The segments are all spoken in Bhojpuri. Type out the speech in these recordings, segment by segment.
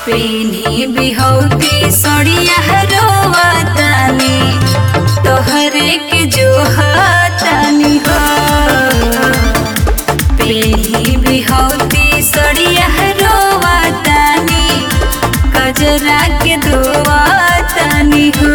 पेनी बिहौती सड़िया रोवतानी तोहरे के जो हतानी हो पेनी बिहौती सड़िया रोवतानी कजरा के दोवतानी हो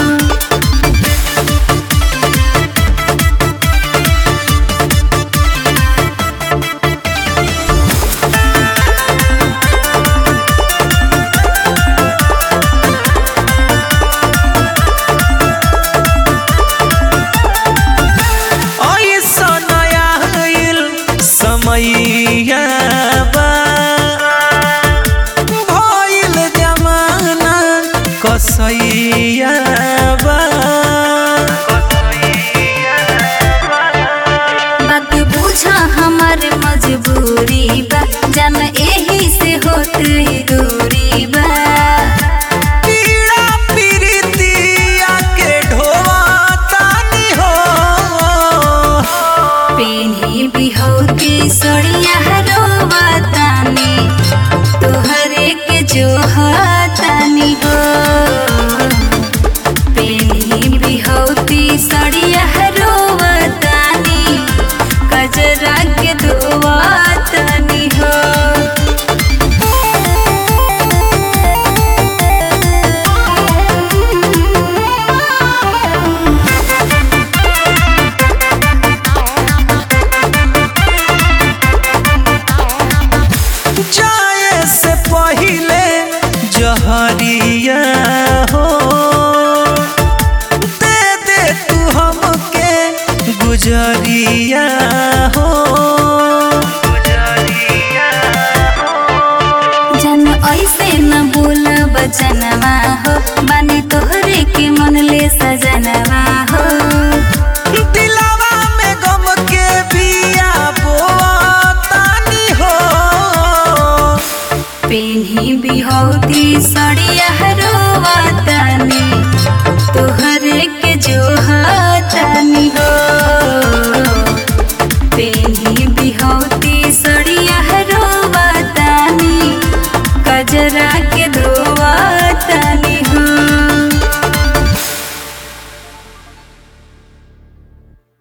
ऐसन आइल समैया बा भइल जमाना कसैया बा बात बुझा हमार मजबूरी बा जान एही से होत ही दूरी बा पीड़ा पीरितिया के ढोतानी हो पेनी बिहौती सड़िया रोवतानी तोहरे के जो हतानी हो पेनी बिहौती सड़िया रोवतानी कजरा के दोवतानी हो जाए से पहिले जहरिया हो दे दे तू हमके गुजरिया हो जन ऐसे न बोल बचनवा हो बानी तोहरे के मन ले सजनवा हो दिलावा में गम के बिया बोतानी हो पेन्ही बिहौती सड़िया रोवतानी तोहरे के जो हतानी हो पेन्ही बिहौती सड़िया रोवतानी कजरा के